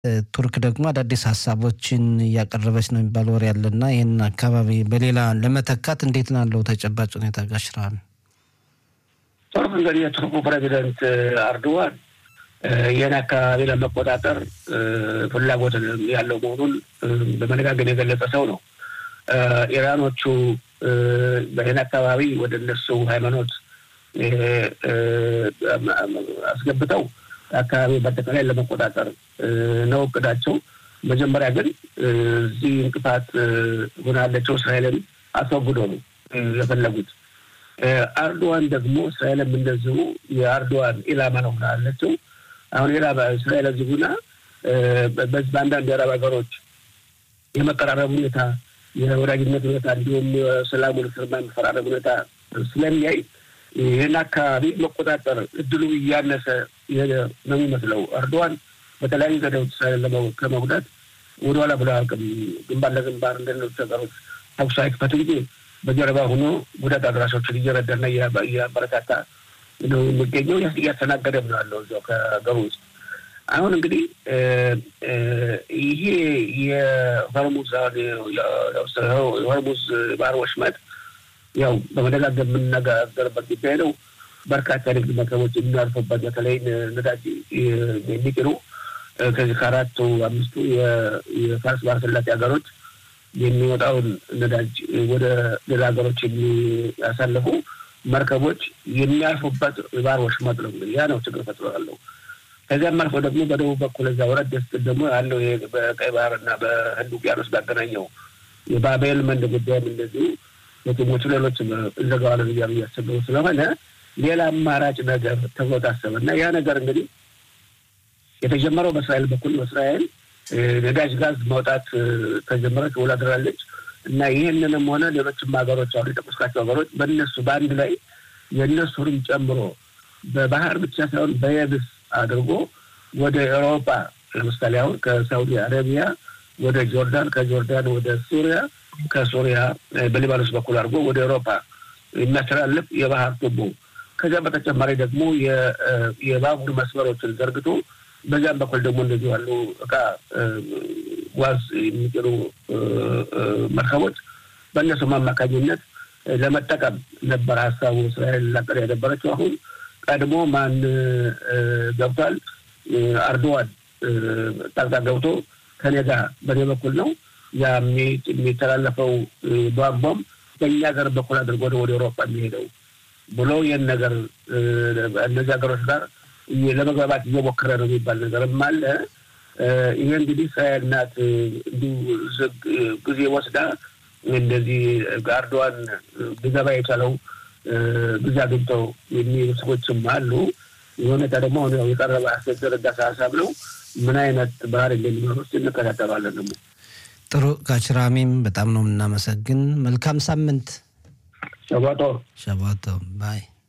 ቱርክ ደግሞ አዳዲስ ሀሳቦችን እያቀረበች ነው የሚባል ወሬ ያለና ይህን አካባቢ በሌላ ለመተካት እንዴት ነው ያለው ተጨባጭ ሁኔታ ጋሽራል? ቱርክ እንግዲህ የቱርኩ ፕሬዚደንት አርዶዋን ይህን አካባቢ ለመቆጣጠር ፍላጎት ያለው መሆኑን በመነጋገር የገለጸ ሰው ነው። ኢራኖቹ በይህን አካባቢ ወደ እነሱ ሃይማኖት አስገብተው አካባቢ በአጠቃላይ ለመቆጣጠር ነው እቅዳቸው። መጀመሪያ ግን እዚህ እንቅፋት ሆና ያለችው እስራኤልን አስወግዶ ነው የፈለጉት። አርዶዋን ደግሞ እስራኤልም እንደዚሁ የአርዶዋን ኢላማ ነው ሆና ያለችው። አሁን ኢላማ እስራኤል እዚህ ሁና በዚህ በአንዳንድ የአረብ ሀገሮች የመቀራረብ ሁኔታ፣ የወዳጅነት ሁኔታ እንዲሁም የሰላሙን ፍርማ የመፈራረብ ሁኔታ ስለሚያይ ይህን አካባቢ መቆጣጠር እድሉ እያነሰ ነው የሚመስለው። አርዶዋን በተለያዩ ዘዴዎች እስራኤልን ከመጉዳት ወደኋላ ብሎ አያውቅም። ግንባር ለግንባር እንደሌሎች ሀገሮች ተኩስ አይክፈት እንጂ በጀርባ ሆኖ ጉዳት አድራሾችን እየረዳና እያበረታታ ነው የሚገኘው። እያስተናገደም ነው ያለው እዚያው ከሀገሩ ውስጥ። አሁን እንግዲህ ይሄ የሆርሙዝ የሆርሙዝ ባህር ወሽመጥ ያው በመደጋገም የምንነጋገርበት ጉዳይ ነው። በርካታ ንግድ መርከቦች የሚያልፉበት በተለይ ነዳጅ የሚጭኑ ከዚህ ከአራቱ አምስቱ የፋርስ ባህረ ሰላጤ ሀገሮች የሚወጣውን ነዳጅ ወደ ሌላ ሀገሮች የሚያሳልፉ መርከቦች የሚያልፉበት ባህር ወሽመጥ ነው። እንግዲህ ያ ነው ችግር ፈጥሮ ያለው። ከዚያም አልፎ ደግሞ በደቡብ በኩል እዛ ወረድ ስትል ደግሞ ያለው በቀይ ባህር እና በህንድ ውቅያኖስ ባገናኘው የባቤል መንድ ጉዳይም እንደዚሁ የቲሞቹ ሌሎች እንዘጋዋለን እያሉ እያሰበሩ ስለሆነ ሌላ አማራጭ ነገር ተብሎ ታሰበ እና ያ ነገር እንግዲህ የተጀመረው በእስራኤል በኩል ነው። እስራኤል ነዳጅ ጋዝ ማውጣት ከጀመረች ውላ አድራለች እና ይህንንም ሆነ ሌሎችም ሀገሮች አሉ የጠቀስኳቸው ሀገሮች በእነሱ በአንድ ላይ የእነሱንም ጨምሮ በባህር ብቻ ሳይሆን በየብስ አድርጎ ወደ ኤውሮፓ ለምሳሌ አሁን ከሳውዲ አረቢያ ወደ ጆርዳን፣ ከጆርዳን ወደ ሱሪያ፣ ከሱሪያ በሊባኖስ በኩል አድርጎ ወደ ኤውሮፓ የሚያስተላልፍ የባህር ቱቦ ከዚያ በተጨማሪ ደግሞ የባቡር መስመሮችን ዘርግቶ በዚያም በኩል ደግሞ እንደዚህ ያሉ እቃ ዋዝ የሚጭኑ መርከቦች በእነሱም አማካኝነት ለመጠቀም ነበር ሀሳቡ እስራኤል ላቀር የነበረችው። አሁን ቀድሞ ማን ገብቷል? አርዶዋን ጣልቃ ገብቶ ከኔ ጋር በእኔ በኩል ነው ያ የሚተላለፈው ቧንቧም በእኛ ሀገር በኩል አድርጎ ወደ ኤውሮፓ የሚሄደው ብሎ ይህን ነገር እነዚህ ሀገሮች ጋር ለመግባባት እየሞከረ ነው የሚባል ነገርም አለ። ይሄ እንግዲህ እስራኤል ናት እንዲሁ ጊዜ ወስዳ እንደዚህ አርዶዋን ሊገባ የቻለው ጊዜ አግኝተው የሚሉ ሰዎችም አሉ። የሁኔታ ደግሞ አሁን ያው የቀረበ አስደረዳሳ ሀሳብ ነው። ምን አይነት ባህር እንደሚኖር ውስጥ እንከታተላለን። ደግሞ ጥሩ ጋችራሚም በጣም ነው የምናመሰግን። መልካም ሳምንት። ሸባቶ ሸባቶ ባይ